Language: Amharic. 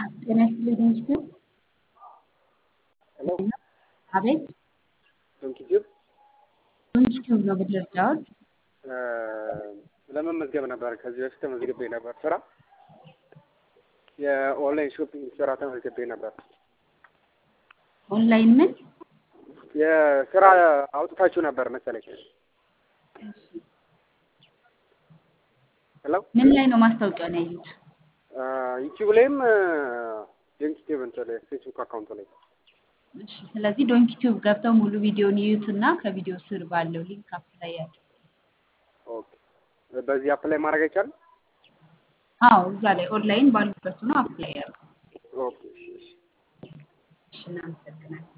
ጤና ይስጥልኝ ዩቲዩብ ሄሎ አቤት ዩቲዩብ ዩቲዩብ ነው ብትረዳዎት ለመመዝገብ ነበር። ከዚህ በፊት ተመዝግቤ ነበር ስራ የኦንላይን ሾፒንግ ስራ ተመዝግቤ ነበር። ኦንላይን ምን የስራ አውጥታችሁ ነበር መሰለኝ። ሄሎ ምን ላይ ነው ማስታወቂያውን ያዩት? ዩቲዩብ ላይም ዩቲዩብ እንትን ላይ ፌስቡክ አካውንት ላይ እሺ ስለዚህ ዶንኪ ቲዩብ ገብተው ሙሉ ቪዲዮን ይዩትና ከቪዲዮ ስር ባለው ሊንክ አፕላይ ያድርጉ። ኦኬ። በዚህ አፕላይ ማድረግ አይቻልም? አዎ እዛ ላይ ኦንላይን ባሉበት ነው አፕላይ ያድርጉ። ኦኬ። እሺ፣ እሺ። እሺ እናመሰግናለን።